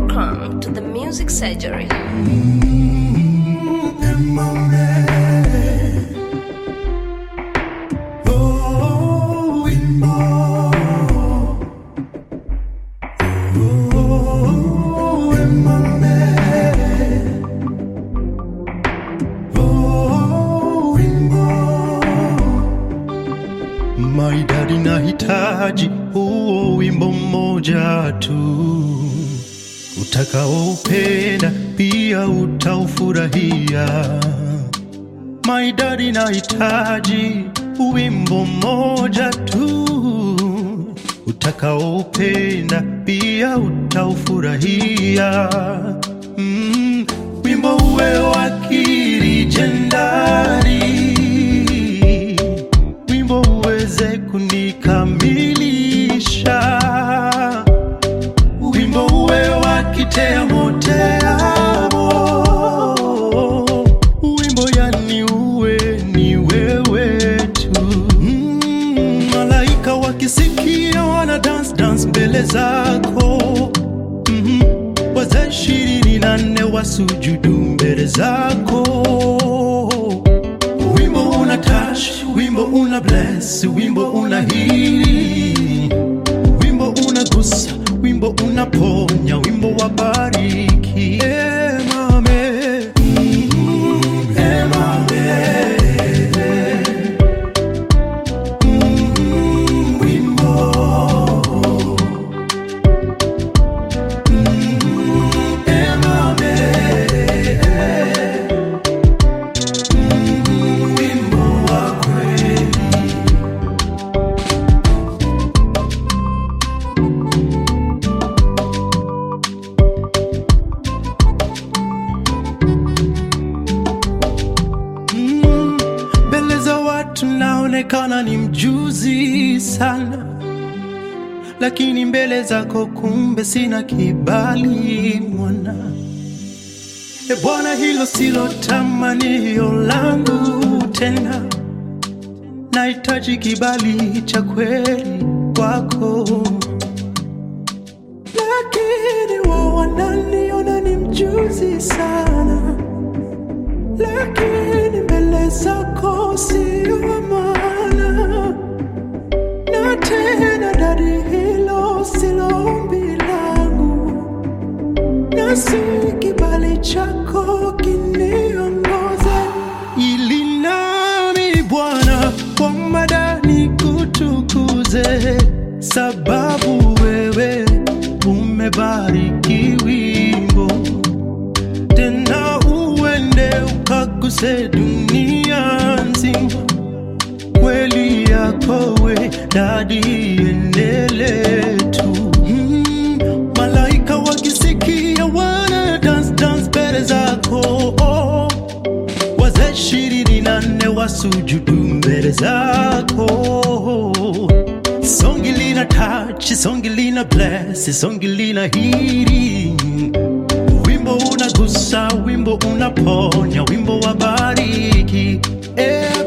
Welcome to the Music Surgery. Maidadi nahitaji huo wimbo mmoja tu utakaoupenda pia utaufurahia. Maidadi nahitaji wimbo mmoja tu utakaoupenda pia utaufurahia. Mm, wimbo uwe wa kilijendari wimbo uweze kunikamilisha, wimbo uwe wa kitemo teamo, wimbo yani uwe ni wewe tu. Mm, malaika wakisikia wana dance dance mbele zako mm wazee ishirini na nne wasujudu mbele zako wimbo una touch, wimbo una bless, wimbo una heal, wimbo una gusa, wimbo una ponya, wimbo wa bariki. Eh, mame. Mm, eh, mame. Mm, wimbo. Mm, eh, mame. wimbo wa kweli. Mm, mbele za watu naonekana ni mjuzi sana, lakini mbele zako kumbe sina kibali mwana. E Bwana, hilo silo tamanio langu tena, nahitaji kibali cha kweli kwako, lakini wao wananiona ni mjuzi sana, lakini mbele zako sio wa maana, na tena dadi, hilo silo ombi langu nasi kibali chako kiniongoze, ili nami Bwana kwa madani kutukuze, sababu wewe umebariki wimbo, tena uende ukaguse dunia nzima kweli yako we dadi enele tu mm, malaika wakisikia wana dance dance mbele zako oh, wazee ishirini na nne wasujudu mbele zako songi lina touch songi lina bless songi lina hiri wimbo unagusa wimbo unaponya wimbo wa bariki eh,